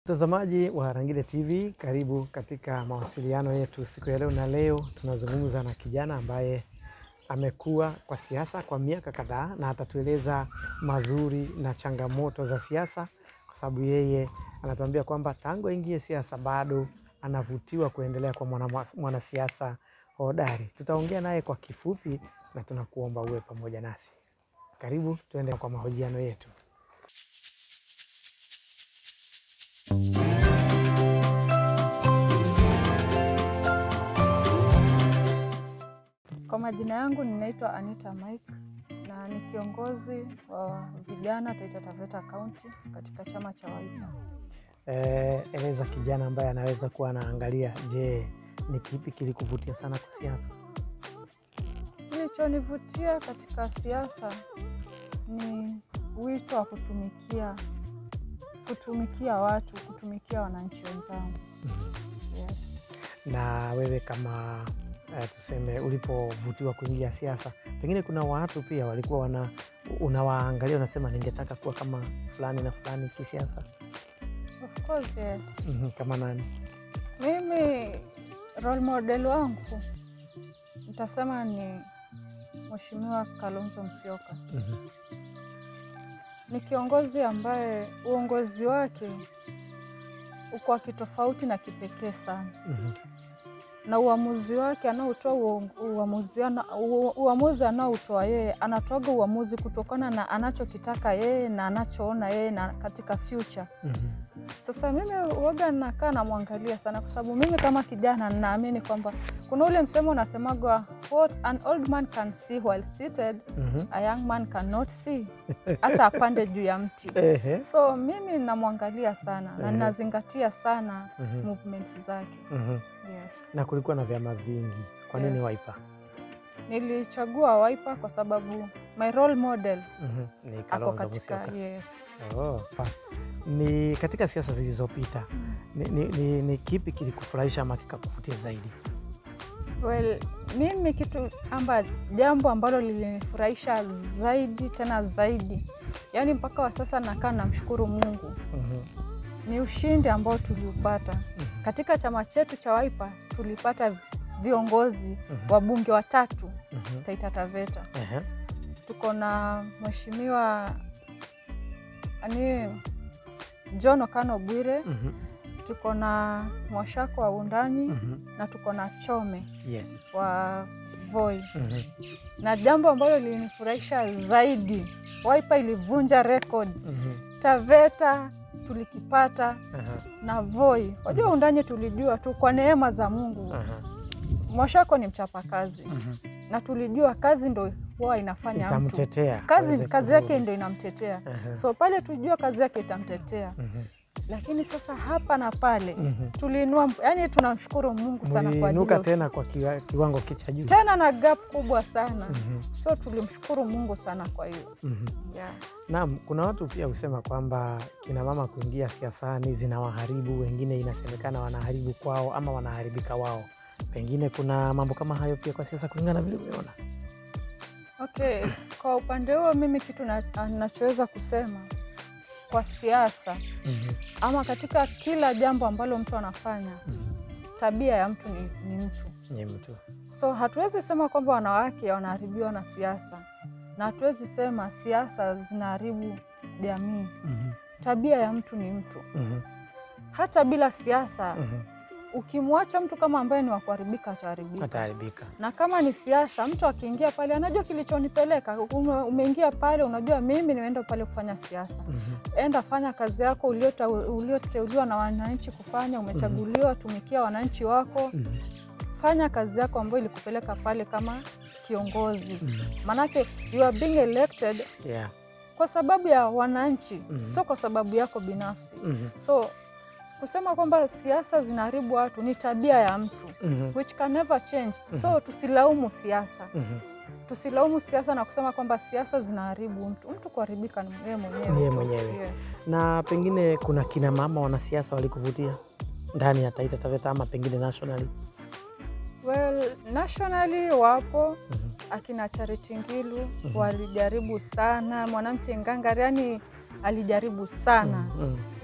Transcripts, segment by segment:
Mtazamaji wa Harangile TV, karibu katika mawasiliano yetu siku ya leo, na leo tunazungumza na kijana ambaye amekuwa kwa siasa kwa miaka kadhaa na atatueleza mazuri na changamoto za siasa, kwa sababu yeye anatuambia kwamba tangu aingie siasa bado anavutiwa kuendelea kwa mwana- mwanasiasa hodari. Tutaongea naye kwa kifupi na tunakuomba uwe pamoja nasi. Karibu tuende kwa mahojiano yetu. Kwa majina yangu ninaitwa Anita Mike na ni kiongozi wa vijana Taita Taveta County katika chama cha Wiper. Eh, eleza kijana ambaye anaweza kuwa anaangalia, je, ni kipi kilikuvutia sana kwa siasa? Kilichonivutia katika siasa ni wito wa kutumikia kutumikia watu, kutumikia wananchi wenzangu. Yes. Na wewe kama eh, tuseme ulipovutiwa kuingia siasa, pengine kuna watu pia walikuwa wana unawaangalia unasema, ningetaka kuwa kama fulani na fulani kisiasa. Of course, yes. Mhm, kama nani? Mimi role model wangu nitasema ni Mheshimiwa Kalonzo Musyoka. Mhm, Ni kiongozi ambaye uongozi wake uko wa kitofauti na kipekee sana, mhm, na uamuzi wake anaotoa uong- uamuzi ana- u- uamuzi anaotoa yeye, anatoaga uamuzi kutokana na anachokitaka yeye na anachoona yeye na katika future. mhm, Sasa mimi uoga nakaa namwangalia sana, kwa sababu mimi kama kijana ninaamini kwamba kuna ule msemo unasemagwa what an old man can see while seated mhm. a young man cannot see, hata apande juu ya mti. Ehe, So mimi namwangalia sana na Ehe. ninazingatia sana mhm, movements zake. mhm. Yes. Na kulikuwa na vyama vingi, kwa nini Yes. Wiper? Nilichagua Wiper kwa sababu my role model Mhm, Ni ako Kalonzo katika Musyoka. yes. Oh, pa- ni katika siasa zilizopita ni, ni, ni, ni kipi kilikufurahisha ama kikakuvutia zaidi? Well, mimi kitu amba jambo ambalo lilinifurahisha zaidi tena zaidi, yaani mpaka wa sasa nakaa namshukuru Mungu Mhm, ni ushindi ambao tuliupata mhm, katika chama chetu cha Wiper. Tulipata viongozi mhm, wabunge watatu mhm. Taita Taveta. Ehe, Tuko na mheshimiwa ani John Okano Bwire, mhm, tuko na Mwashako wa Undanyi mhm. na tuko na Chome Yes. wa Voi. Mhm, na jambo ambalo lilinifurahisha zaidi, Wiper ilivunja rekodi. mhm, Taveta tulikipata aha, na Voi. Wajua Undanyi tulijua tu kwa neema za Mungu. aha, Mwashako ni mchapakazi mhm. na tulijua kazi ndo huwa inafanya mtu Itamtetea kazi, aweze kazi yake kuvuka. ndo inamtetea. Aha, So pale tulijua kazi yake itamtetea, mhm, lakini sasa hapa na pale mhm. tuliinua, yani tunamshukuru Mungu sana kwa ajili Mliinuka ya tena kwa kiwa- kiwango cha juu. tena na gap kubwa sana, Mhm, so tulimshukuru Mungu sana kwa hiyo mhm. yeah. Naam, kuna watu pia husema kwamba kina mama kuingia siasani zinawaharibu, wengine inasemekana wanaharibu kwao ama wanaharibika wao. Pengine kuna mambo kama hayo pia kwa siasa, kulingana na vile umeona. Okay, kwa upande huo mimi kitu na- nachoweza kusema kwa siasa Mhm, ama katika kila jambo ambalo mtu anafanya, mhm. tabia ya mtu ni, ni mtu. Ni mtu So hatuwezi sema kwamba wanawake wanaharibiwa na siasa, na hatuwezi sema siasa zinaharibu jamii. Mhm, Tabia ya mtu ni mtu. mhm, Hata bila siasa, mhm. ukimwacha mtu kama ambaye ni wa kuharibika, ataharibika. Ataharibika. na kama ni siasa, mtu akiingia pale anajua kilichonipeleka. Ume, umeingia pale, unajua mimi nimeenda pale kufanya siasa. Mhm, Enda fanya kazi yako uliota- ulioteuliwa na wananchi kufanya. Umechaguliwa, tumikia wananchi wako, mhm, fanya kazi yako ambayo ilikupeleka pale kama kiongozi. mhm. Manake you are being elected Yeah. kwa sababu ya wananchi, Mhm. sio kwa sababu yako binafsi. Mhm, So kusema kwamba siasa zinaharibu watu ni tabia ya mtu mhm, which can never change. So tusilaumu siasa mhm. tusilaumu siasa na kusema kwamba siasa zinaharibu mtu. Mtu kuharibika ni yeye mwenyewe. Ni yeye tu. mwenyewe. Yes. Na pengine kuna kina mama wanasiasa walikuvutia ndani ya Taita Taveta ama pengine nationally? Well, nationally wapo Mhm, akina Charity Ngilu Mhm. walijaribu sana, mwanamke ngangari, yani alijaribu sana mhm,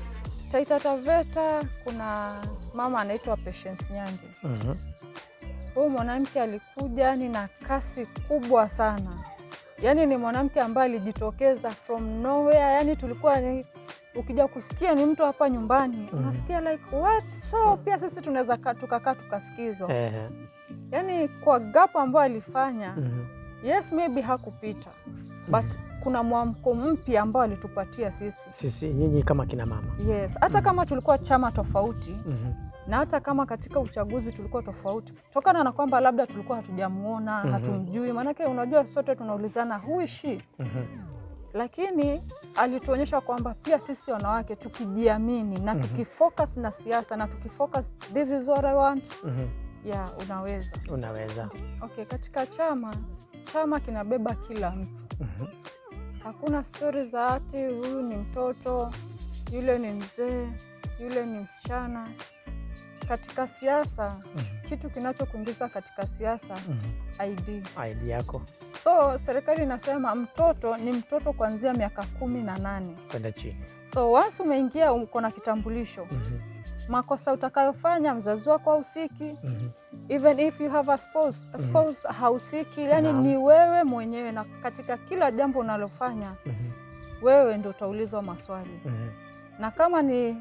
Taita Taveta kuna mama anaitwa Patience Nyange. Mhm. Huyu mwanamke alikuja yani na kasi kubwa sana, yaani ni mwanamke ambaye alijitokeza from nowhere. Yani tulikuwa ni, ukija kusikia ni mtu hapa nyumbani Mhm. unasikia like what, so pia sisi tunaweza kaa tukakaa tukasikizwa, Ehe. yani kwa gap ambayo alifanya Mhm. yes maybe hakupita but kuna mwamko mpya ambao alitupatia sisi Sisi nyinyi kama kina mama. yes, hata Mhm. kama tulikuwa chama tofauti Mhm. na hata kama katika uchaguzi tulikuwa tofauti, tokana na kwamba labda tulikuwa hatujamuona Mhm. hatumjui, maanake unajua sote tunaulizana who is she, Mhm. lakini alituonyesha kwamba pia sisi wanawake tukijiamini na Mhm. tukifocus na siasa na tukifocus this is what I want, Mhm. ya unaweza. Unaweza. Okay, katika chama chama kinabeba kila mtu Mhm. Hakuna stori za ati huyu ni mtoto, yule ni mzee, yule ni msichana. Katika siasa, Mhm. kitu kinachokuingiza katika siasa Mhm. ID. ID yako So serikali inasema mtoto ni mtoto kuanzia miaka kumi na nane. kwenda chini. So once umeingia uko na kitambulisho, Mhm. makosa utakayofanya mzazi wako hausiki, Mhm. even if you have a spouse, a Mhm. spouse hausiki, yani Naam. ni wewe mwenyewe, na katika kila jambo unalofanya Mhm. wewe ndo utaulizwa maswali Mhm. na kama ni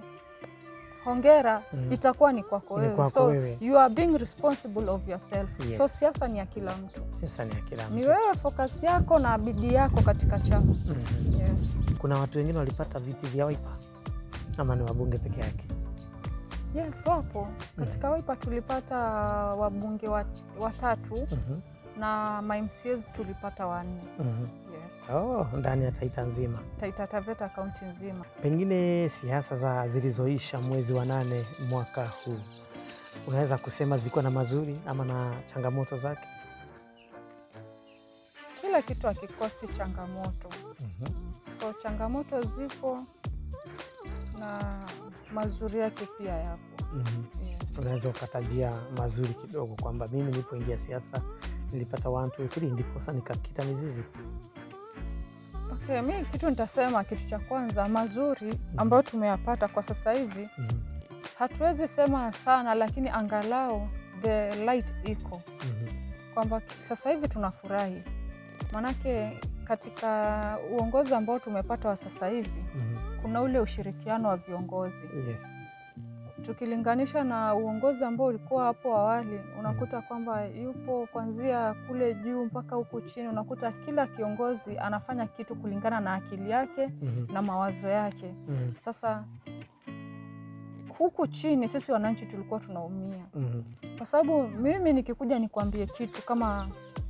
hongera Mhm. itakuwa ni kwako Ni wewe, kwako so wewe. you are being responsible of yourself. Yes. So siasa ni ya kila mtu, Sasa ni ya kila ni mtu. wewe focus yako na bidii yako katika chama. Mhm. Yes. Kuna watu wengine walipata viti vya Wiper ama ni wabunge peke yake? Yes, wapo katika Wiper tulipata wabunge wa- watatu Mhm. na ma MCAs tulipata wanne. Mhm. Yes. Oh, ndani ya Taita nzima. Taita Taveta kaunti nzima. Pengine siasa za zilizoisha mwezi wa nane mwaka huu unaweza kusema zilikuwa na mazuri ama na changamoto zake? Kila kitu hakikosi changamoto, Mhm. so changamoto zipo na mazuri yake pia yapo. Mhm. Yes. Unaweza ukatajia mazuri kidogo kwamba mimi nilipoingia siasa nilipata one two three, ndiposa nikakita mizizi. Okay, mi kitu nitasema, kitu cha kwanza mazuri ambayo tumeyapata kwa sasa hivi, Mhm. hatuwezi sema sana, lakini angalau the light iko Mhm. kwamba sasa hivi tunafurahi, manake katika uongozi ambao tumepata wa sasa hivi Mhm. kuna ule ushirikiano wa viongozi Yes. tukilinganisha na uongozi ambao ulikuwa hapo awali, unakuta kwamba yupo kuanzia kule juu mpaka huku chini, unakuta kila kiongozi anafanya kitu kulingana na akili yake Mhm. na mawazo yake. Mhm. Sasa huku chini sisi wananchi tulikuwa tunaumia, Mhm. kwa sababu mimi nikikuja nikwambie kitu kama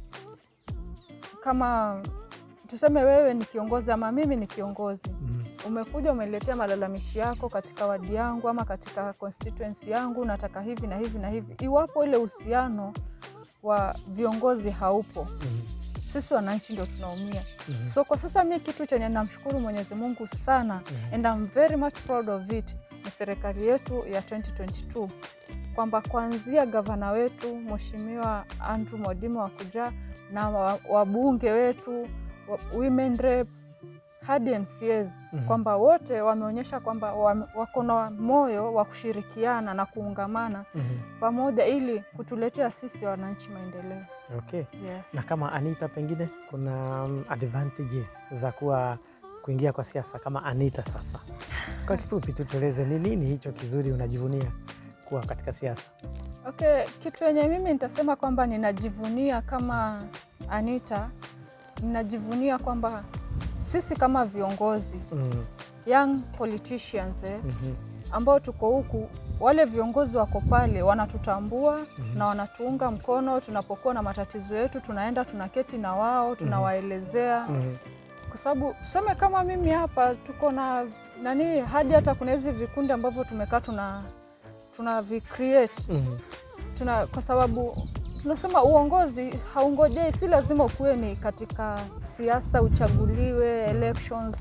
kama tuseme wewe ni kiongozi ama mimi ni kiongozi, Mhm. umekuja umeletea malalamishi yako katika wadi yangu ama katika constituency yangu, nataka hivi na hivi na hivi. Iwapo ile uhusiano wa viongozi haupo, Mhm. sisi wananchi ndio tunaumia. Mhm. So kwa sasa mi kitu chenye namshukuru Mwenyezi Mungu sana Mhm. and I'm very much proud of it ni serikali yetu ya 2022 kwamba kuanzia gavana wetu Mheshimiwa Andrew Mwadime wa kuja na wa- wabunge wetu wa- women rep hadi MCAs Mhm. kwamba wote wameonyesha kwamba wame- wako na moyo wa kushirikiana na kuungamana Mhm. pamoja ili kutuletea sisi wananchi maendeleo. Okay. Yes. Na kama Anita, pengine kuna um, advantages za kuwa kuingia kwa siasa kama Anita. Sasa kwa kifupi tu tueleze ni nini hicho kizuri unajivunia kuwa katika siasa? Okay, kitu yenye mimi nitasema kwamba ninajivunia kama Anita, ninajivunia kwamba sisi kama viongozi Mhm. young politicians eh, Mhm. ambao tuko huku, wale viongozi wako pale wanatutambua Mhm. na wanatuunga mkono tunapokuwa na matatizo yetu, tunaenda tunaketi na wao tunawaelezea Mhm. kwa sababu tuseme kama mimi hapa tuko na nani, hadi hata kuna hizi vikundi ambavyo tumekaa tuna tuna vicreate Mhm. tuna kwa sababu tunasema uongozi haungojei, si lazima ukuwe ni katika siasa uchaguliwe elections.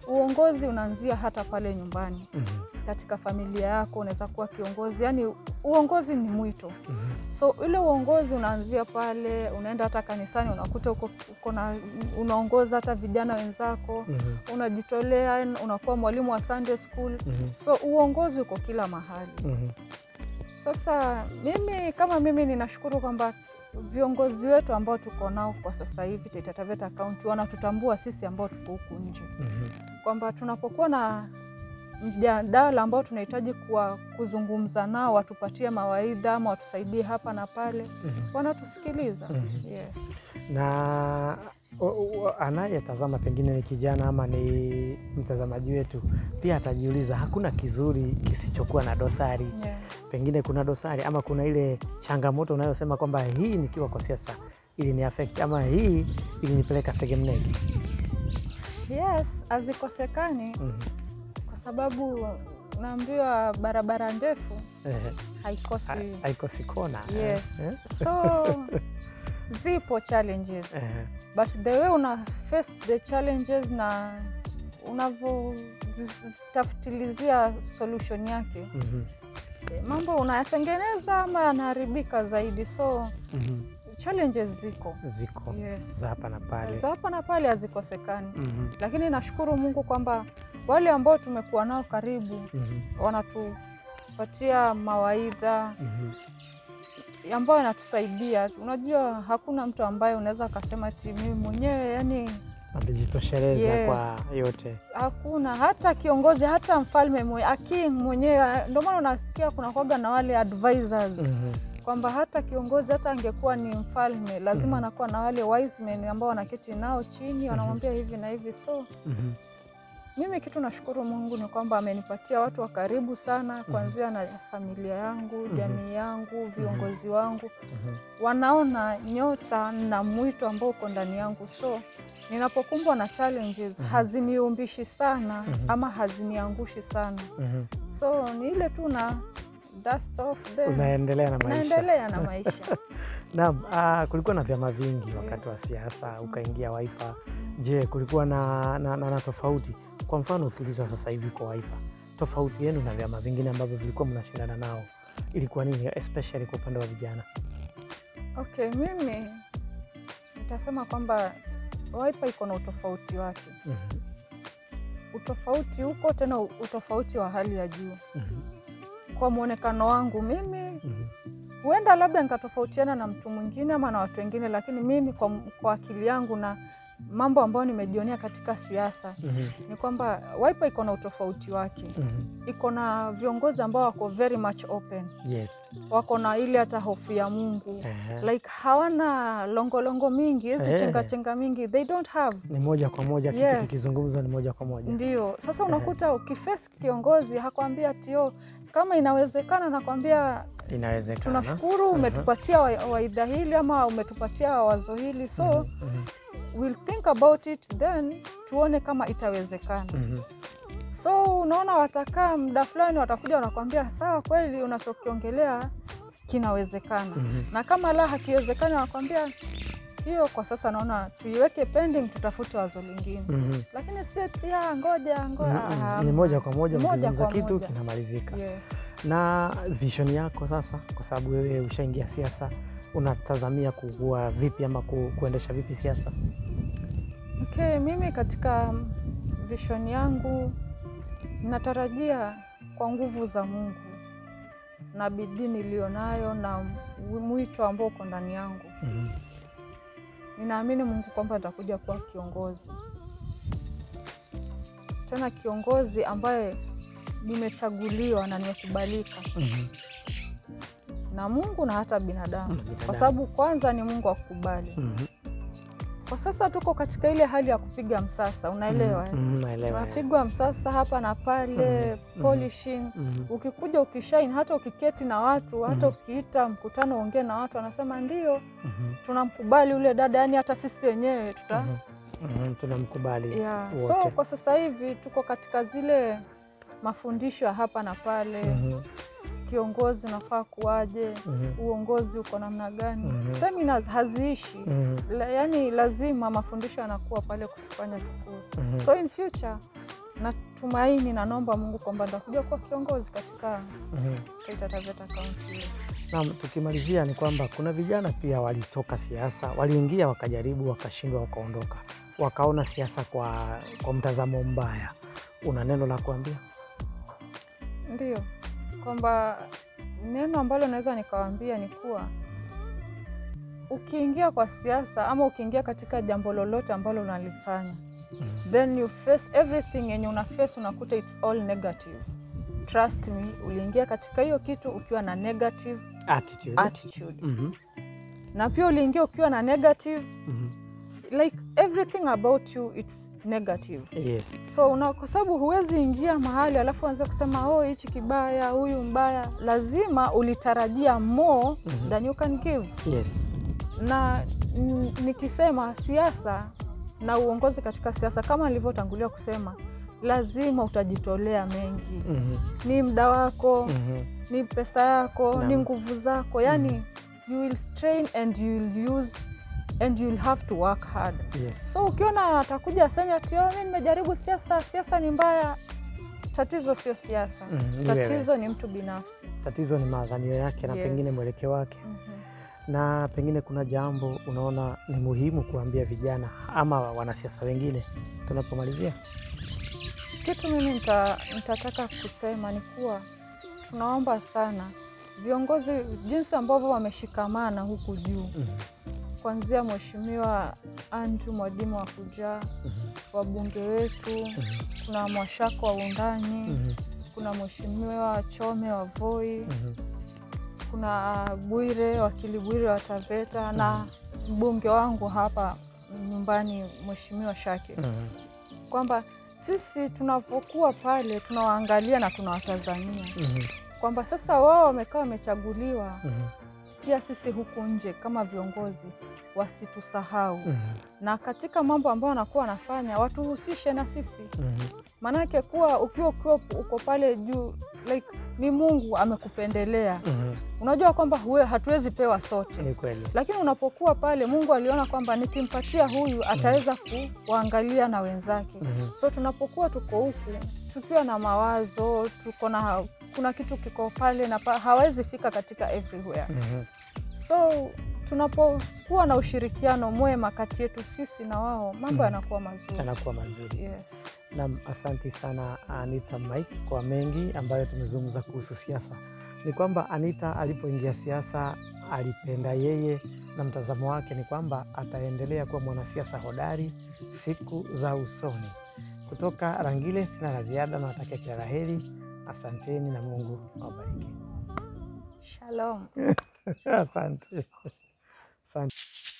uongozi unaanzia hata pale nyumbani, Mhm. katika familia yako unaweza kuwa kiongozi. Yani uongozi ni mwito, Mhm. so ile uongozi unaanzia pale, unaenda hata kanisani unakuta uko, uko na unaongoza hata vijana wenzako, Mhm. unajitolea, unakuwa mwalimu wa Sunday school. Mhm. So uongozi uko kila mahali. Mhm. Sasa mimi kama mimi ninashukuru kwamba viongozi wetu ambao tuko nao kwa sasa hivi Taita Taveta Kaunti wanatutambua sisi ambao tuko huku nje, Mhm. kwamba tunapokuwa na mjadala ambao tunahitaji kuwa kuzungumza nao, watupatie mawaidha ama watusaidie hapa na pale, Mhm. wanatusikiliza. Mhm. Yes. na o- o- anayetazama pengine ni kijana ama ni mtazamaji wetu, pia atajiuliza hakuna kizuri kisichokuwa na dosari. Yeah. Pengine kuna dosari ama kuna ile changamoto unayosema kwamba hii nikiwa kwa siasa ili ni affect ama hii ilinipeleka segemnegi. Yes, hazikosekani Mhm. kwa sababu naambiwa barabara ndefu Ehe. haikosi Ha- haikosi kona. Yes. Eh? so zipo challenges Ehe. but the way una face the challenges na unavyotafutilizia solution yake Mhm. eh, mambo unayatengeneza ama yanaharibika zaidi so Mhm. challenges ziko Ziko yes. za hapa na pale. za hapa na pale hazikosekani Mhm. lakini nashukuru mungu kwamba wale ambao tumekuwa nao karibu Mhm. wanatupatia mawaidha Mhm. ambayo yanatusaidia unajua hakuna mtu ambaye unaweza akasema ti mimi mwenyewe yani Amejitosheleza Yes. kwa yote. hakuna hata kiongozi hata mfalme mwe, aking mwenyewe ndio maana unasikia kuna kwaga na wale advisors Mhm. kwamba hata kiongozi hata angekuwa ni mfalme lazima Mhm. anakuwa na wale wise men ambao wanaketi nao chini wanamwambia hivi na hivi so Mhm. mimi kitu nashukuru mungu ni kwamba amenipatia watu wa karibu sana kuanzia na familia yangu jamii yangu viongozi wangu Mhm. wanaona nyota na mwito ambao uko ndani yangu so ninapokumbwa na challenges haziniumbishi sana Mhm. ama haziniangushi sana Mhm. so ni ile tu na dust off then Unaendelea na maisha. naendelea na maisha Naam, ah, kulikuwa na vyama vingi wakati Yes. wa siasa, ukaingia Wiper. Je, kulikuwa na, na, na, na tofauti? Kwa mfano ukiulizwa sasa hivi kwa Wiper, tofauti yenu na vyama vingine ambavyo vilikuwa mnashindana nao ilikuwa nini, especially kwa upande wa vijana? okay mimi nitasema kwamba Wiper iko na utofauti wake Mhm. utofauti huko tena utofauti wa hali ya juu Mhm. kwa mwonekano wangu mimi Mhm. huenda labda nikatofautiana na mtu mwingine ama na watu wengine, lakini mimi kwa, kwa akili yangu na mambo ambayo nimejionea katika siasa Mhm. ni kwamba Wiper iko na utofauti wake, Mhm. iko na viongozi ambao wako very much open, Yes. wako na ile hata hofu ya Mungu Ehe. like hawana longolongo mingi hizi Eh. chenga chenga mingi they don't have Ni moja kwa moja, kitu Yes. kikizungumzwa ni moja kwa moja. ndio sasa unakuta ukifesi kiongozi hakwambia tio kama inawezekana, nakwambia Inawezekana. tunashukuru umetupatia wa- waidha hili ama umetupatia wazo hili so Mhm. Mhm. we'll think about it then tuone kama itawezekana Mhm. so unaona watakaa muda fulani watakuja wanakwambia sawa kweli unachokiongelea kinawezekana Mhm. na kama la hakiwezekani wanakwambia hiyo kwa sasa naona tuiweke pending tutafute wazo lingine Mhm. lakini si eti "Ah, ngoja ngoja Mhm. ah, Ni moja kwa moja, Moja mkizungumza kwa kitu moja. kinamalizika. yes. na vision yako sasa, kwa sababu wewe ushaingia siasa, unatazamia kuwa vipi ama ku, kuendesha vipi siasa? Okay, mimi katika vision yangu natarajia kwa nguvu za Mungu na bidii niliyonayo na mwito ambao uko ndani yangu, Mhm. ninaamini Mungu kwamba nitakuja kuwa kiongozi, tena kiongozi ambaye nimechaguliwa na nimekubalika Mhm. na Mungu na hata binadamu, Na binadamu. kwa sababu kwanza ni Mungu akukubali. Mhm. Kwa sasa tuko katika ile hali ya kupiga msasa, unaelewa eh? Mhm, naelewa. unapigwa msasa hapa na pale Mhm. polishing. Mhm. Ukikuja ukishaini, hata ukiketi na watu, hata Mhm. ukiita mkutano uongee na watu, wanasema ndio Mhm. tunamkubali ule dada, yani hata sisi wenyewe tuta Mhm. Mhm. Tunamkubali yeah. wote. So kwa sasa hivi tuko katika zile mafundisho ya hapa na pale, Mhm. kiongozi unafaa kuwaje, Mhm. uongozi uko namna gani. Mhm. Seminars haziishi Mhm. La, yani lazima mafundisho yanakuwa pale kutufanya tukue. Mhm. So in future natumaini na naomba Mungu kwamba nitakuja kuwa kiongozi katika Mhm. Taita Taveta County. Yes. Naam, tukimalizia ni kwamba kuna vijana pia walitoka siasa, waliingia wakajaribu, wakashindwa, wakaondoka, wakaona siasa kwa, kwa mtazamo mbaya. Una neno la kuambia? Ndio kwamba neno ambalo naweza nikawaambia ni kuwa ukiingia kwa siasa ama ukiingia katika jambo lolote ambalo unalifanya Mhm. then you face everything yenye una face unakuta it's all negative. Trust me, uliingia katika hiyo kitu ukiwa na negative Attitude. attitude Mhm. na pia uliingia ukiwa na negative Mhm. like everything about you it's negative Yes. so una, kwa sababu huwezi ingia mahali alafu anza kusema oh, hichi kibaya, huyu mbaya. Lazima ulitarajia more Mhm. than you can give. Yes. Na n- nikisema siasa na uongozi katika siasa, kama nilivyotangulia kusema, lazima utajitolea mengi. Mhm. Ni muda wako, Mhm. ni pesa yako, Naam. ni nguvu zako, yani you will strain and you will use and you will have to work hard. Yes. So ukiona atakuja aseme ati "Oh, mimi nimejaribu siasa, siasa ni mbaya, tatizo sio siasa, Mhm, ni wewe. tatizo ni mtu binafsi. Tatizo ni maadhanio yake na Yes. pengine mwelekeo wake, Mhm. na pengine kuna jambo unaona ni muhimu kuambia vijana ama wanasiasa wengine tunapomalizia. Kitu mimi nita, nitataka kusema ni kuwa tunaomba sana viongozi jinsi ambavyo wameshikamana huku juu, Mhm. kuanzia Mheshimiwa Andrew Mwadima wa kujaa, Mhm. wabunge wetu, Mhm. kuna Mwashako wa Undani, Mhm. kuna Mheshimiwa Chome wa Voi, Mhm. kuna Bwire wakili Bwire wa Taveta na mbunge wangu hapa nyumbani Mheshimiwa Shake, Mhm. kwamba sisi tunapokuwa pale tunawaangalia na tunawatazamia Mhm. kwamba sasa wao wamekaa wamechaguliwa, Mhm. pia sisi huku nje kama viongozi wasitusahau, Mhm. na katika mambo ambayo wanakuwa wanafanya watuhusishe na sisi, Mhm. maanake kuwa ukiwa ukiwa uko pale juu like ni Mungu amekupendelea. Mhm. Unajua kwamba huwe hatuwezi pewa sote, Ni kweli. lakini unapokuwa pale, Mungu aliona kwamba nikimpatia huyu ataweza kuwaangalia na wenzake. Mhm. So tunapokuwa tuko huku tukiwa na mawazo, tuko na kuna kitu kiko pale na pa, hawezi fika katika everywhere. Mhm. So tunapokuwa na ushirikiano mwema kati yetu sisi na wao, mambo Mhm. yanakuwa mazuri. Yanakuwa mazuri. Yes. Nam, asanti sana Anita Mike kwa mengi ambayo tumezungumza kuhusu siasa. Ni kwamba Anita alipoingia siasa alipenda yeye, na mtazamo wake ni kwamba ataendelea kuwa mwanasiasa hodari siku za usoni. Kutoka Rangile sina la ziada, nawatakia kila la heri. Asanteni na Mungu awabariki. Shalom. Asante, asante.